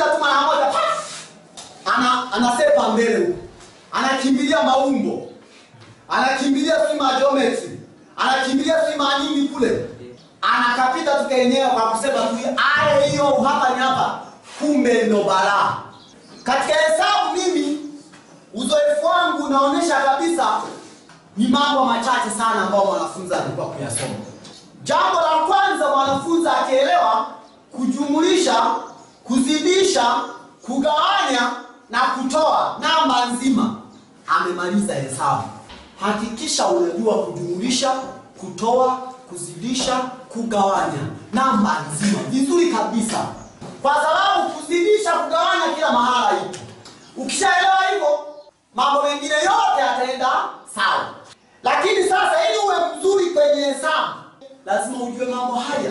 anapita tu mara moja pa! ana anasepa mbele huko anakimbilia maumbo anakimbilia si geometry anakimbilia si nini kule anakapita tu kenyewe kwa kusema tu ale hiyo hapa ni hapa kumbe ndo balaa katika hesabu mimi uzoefu wangu unaonyesha kabisa ni mambo machache sana ambayo mwanafunzi alikuwa kuyasoma jambo la kwanza mwanafunzi akielewa kujumulisha kuzidisha kugawanya na kutoa namba nzima amemaliza hesabu hakikisha unajua kujumulisha kutoa kuzidisha kugawanya namba nzima vizuri kabisa kwa sababu kuzidisha kugawanya kila mahala ipo ukishaelewa hivyo mambo mengine yote yataenda sawa lakini sasa ili uwe mzuri kwenye hesabu lazima ujue mambo haya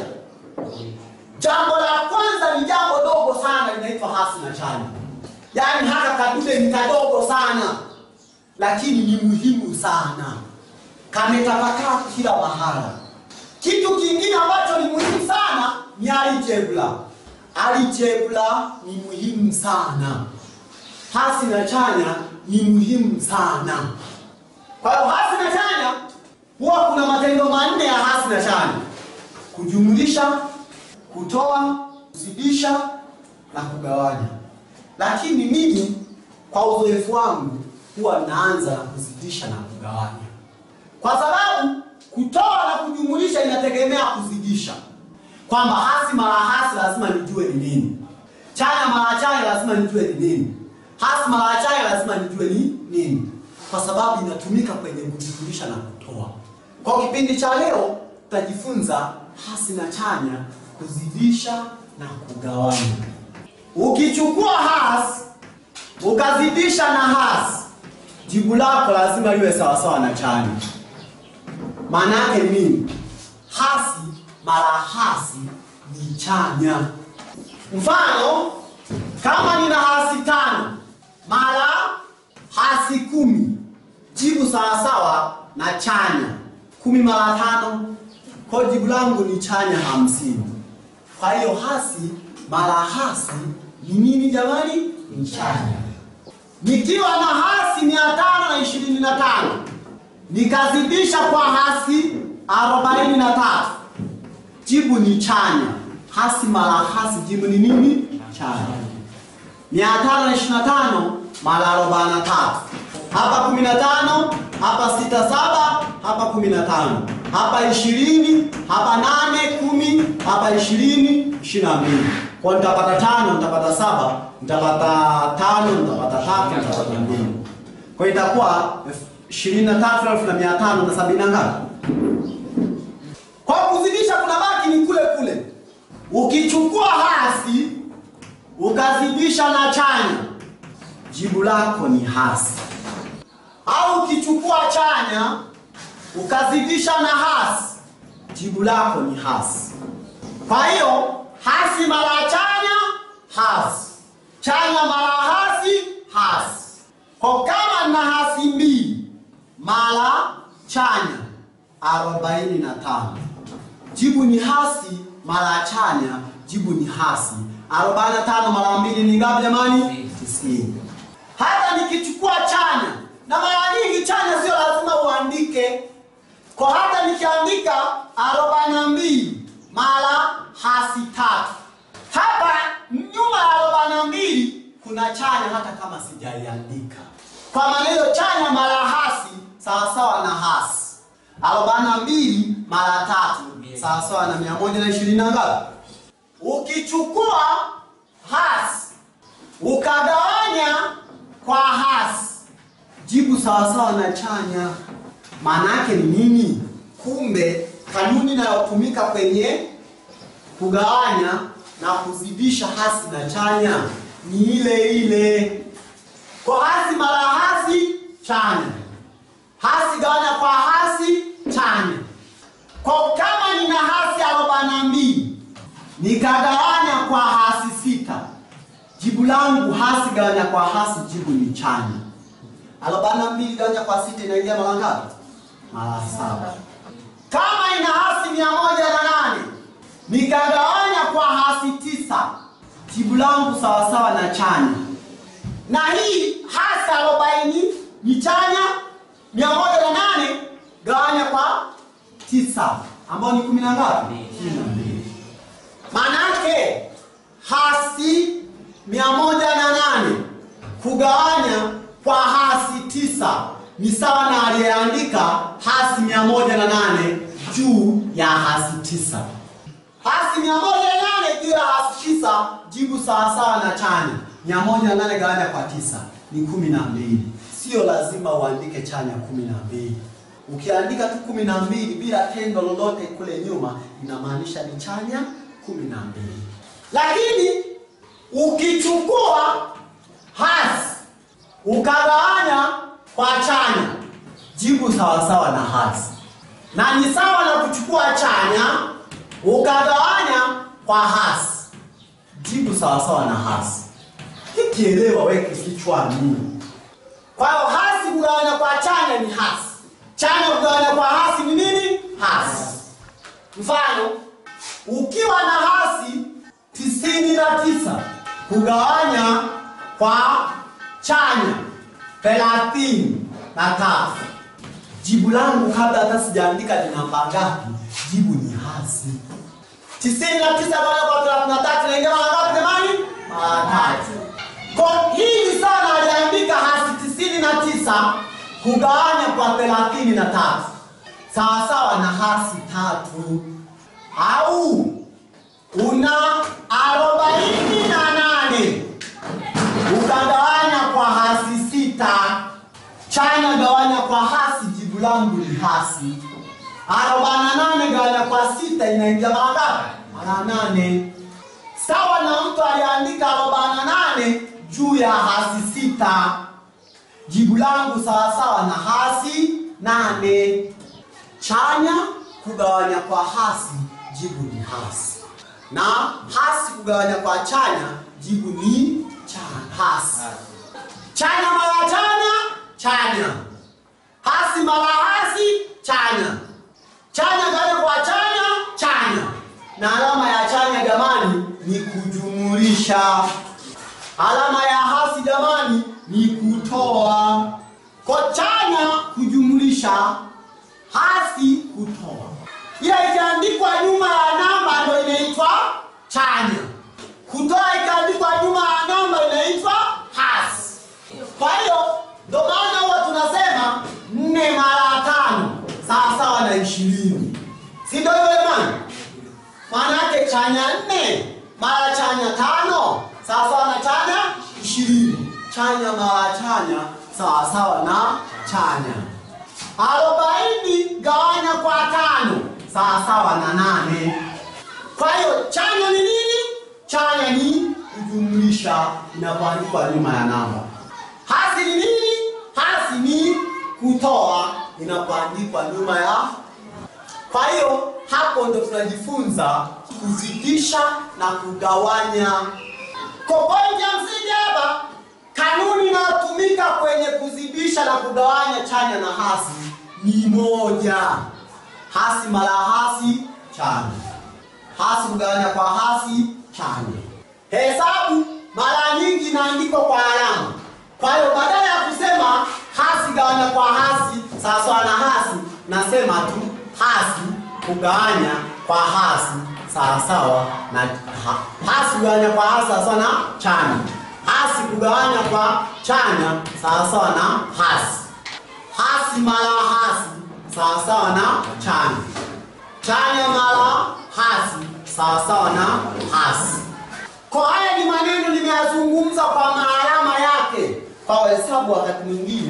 jambo la kwanza ni jambo dogo sana linaitwa hasi na chanya yaani haka kadude ni kadogo sana lakini ni muhimu sana kametapakaa kila mahala kitu kingine ambacho ni muhimu sana ni aljebra aljebra ni muhimu sana hasi na chanya ni muhimu sana kwa hiyo hasi na chanya huwa kuna matendo manne ya hasi na chanya kujumlisha kutoa kuzidisha na kugawanya lakini mimi kwa uzoefu wangu huwa naanza na kuzidisha na kugawanya kwa sababu kutoa na kujumulisha inategemea kuzidisha kwamba hasi mara hasi lazima nijue ni nini chanya mara chanya lazima nijue ni nini hasi mara chanya lazima nijue ni nini kwa sababu inatumika kwenye kujumulisha na kutoa kwa kipindi cha leo tutajifunza hasi na chanya kuzidisha na kugawanya ukichukua hasi ukazidisha na hasi jibu lako lazima liwe sawasawa na chanya maana yake ni nini hasi mara hasi ni chanya mfano kama nina hasi tano mara hasi kumi jibu sawasawa na chanya kumi mara tano kwa jibu langu ni chanya hamsini kwa hiyo hasi mara hasi ni nini jamani ni chanya nikiwa na hasi mia tano na ishirini na tano nikazidisha kwa hasi arobaini na tatu jibu ni chanya hasi mara hasi jibu ni nini chanya mia tano na ishirini na tano mara arobaini na tatu hapa kumi na tano hapa sita saba hapa kumi na tano hapa ishirini hapa nane kumi hapa ishirini ishirini na mbili kwa nitapata tano nitapata saba nitapata tano nitapata tatu nitapata mbili kwa hiyo itakuwa ishirini na tatu elfu na mia tano na sabini na ngapi kwa kuzidisha kuna baki ni kule kule ukichukua hasi ukazidisha na chanya jibu lako ni hasi au ukichukua chanya ukazidisha na hasi jibu lako ni hasi kwa hiyo hasi mara chanya hasi chanya mara hasi hasi kwa kama na hasi mbili mara chanya arobaini na tano jibu ni hasi mara chanya jibu ni hasi arobaini na tano mara mbili ni ngapi jamani tisini hata nikichukua chanya na mara nyingi chanya sio lazima uandike kwa hata nikiandika arobaini na mbili mara hasi tatu hapa nyuma ya arobaini na mbili kuna chanya hata kama sijaiandika kwa maneno chanya mara hasi sawasawa na hasi arobaini na mbili mara tatu sawasawa na mia moja na ishirini na ngapi ukichukua hasi ukagawanya kwa hasi jibu sawasawa na chanya maana yake ni nini kumbe kanuni inayotumika kwenye kugawanya na kuzidisha hasi na chanya ni ile ile kwa hasi mara hasi chanya hasi gawanya kwa hasi chanya kwa kama nina hasi arobaini na mbili nikagawanya kwa hasi sita jibu langu hasi gawanya kwa hasi jibu ni chanya arobaini na mbili gawanya kwa sita inaingia mara ngapi mara saba kama ina hasi mia moja na nane nikagawanya kwa hasi tisa jibu langu sawasawa na chanya. Na hii hasi arobaini ni chanya, mia moja na nane gawanya kwa tisa ambao ni kumi na ngapi? Kumi na mbili. Manake hasi mia moja na nane kugawanya kwa hasi tisa ni sawa na aliyeandika hasi mia moja na nane juu ya hasi tisa. Hasi mia moja na nane juu ya hasi tisa, jibu sawasawa na chanya. Mia moja na nane gawanya kwa tisa ni kumi na mbili. Sio lazima uandike chanya kumi na mbili. Ukiandika tu kumi na mbili bila tendo lolote kule nyuma, inamaanisha ni chanya kumi na mbili. Lakini ukichukua hasi ukagawanya kwa chanya, jibu sawasawa na hasi, na ni sawa na kuchukua chanya ukagawanya kwa hasi, jibu sawasawa na hasi. Kikielewa weke kichwani. Kwa hiyo hasi kugawanya kwa chanya ni hasi, chanya kugawanya kwa hasi ni nini? Hasi. Mfano, ukiwa na hasi tisini na tisa kugawanya kwa chanya thelathini na tatu, jibu langu kabla hata sijaandika ni namba ngapi, jibu ni hasi. tisini na tisa gawanya kwa thelathini na tatu naingia mara ngapi jamani? Mara tatu. Kwa hii sana aliandika hasi tisini na tisa kugawanya kwa thelathini na tatu sawasawa na hasi tatu, au una arobaini na nane ukagawanya kwa hasi sita, chanya gawanya kwa hasi, jibu langu ni hasi. arobaini na nane gawanya kwa sita inaingia mara ngapi? Mara nane sawa na mtu aliandika arobaini na nane juu ya hasi sita. Jibu langu sawasawa na hasi nane. Chanya kugawanya kwa hasi, jibu ni hasi, na hasi kugawanya kwa chanya, jibu ni cha hasi. Chanya mara chanya, chanya. Hasi mara hasi, chanya. Chanya gawanya kwa chanya, chanya. Na alama ya chanya jamani ni kujumulisha. Alama ya hasi jamani ni kutoa. Kwa chanya kujumulisha, hasi kutoa. Ila ikiandikwa nyuma ya namba ndio inaitwa chanya. Kutoa ikaandikwa nyuma ya namba inaitwa hasi. Kwa hiyo ndio maana huwa tunasema nne mara tano sawa sawa na ishirini, si ndio hivyo jamani? Maana yake chanya nne mara chanya tano sawa sawa na chanya ishirini. Chanya mara chanya sawa sawa na chanya. Arobaini gawanya kwa tano sawa sawa na nane. Kwa hiyo chanya ni nini? Chanya ni kujumlisha inapoandikwa nyuma ya namba. Hasi ni nini? Hasi ni kutoa inapoandikwa nyuma ya. Kwa hiyo hapo ndo tunajifunza kuzidisha na kugawanya. Kwa pointi ya msingi hapa, kanuni inayotumika kwenye kuzidisha na kugawanya chanya na hasi ni moja. Hasi mara hasi chanya, hasi kugawanya kwa hasi chanya. Hesabu mara nyingi inaandikwa kwa alama. Kwa hiyo badala ya kusema hasi gawanya kwa hasi sawasawa na hasi, nasema tu hasi kugawanya kwa hasi sawasawa na ha, hasi kugawanya kwa hasi sawasawa na chanya, hasi kugawanya kwa chanya sawasawa na hasi, hasi mara hasi sawasawa na chanya, chanya mara hasi sawasawa na hasi. Kwa haya ni maneno nimeyazungumza kwa maalama yake. Kwa hesabu wakati mwingine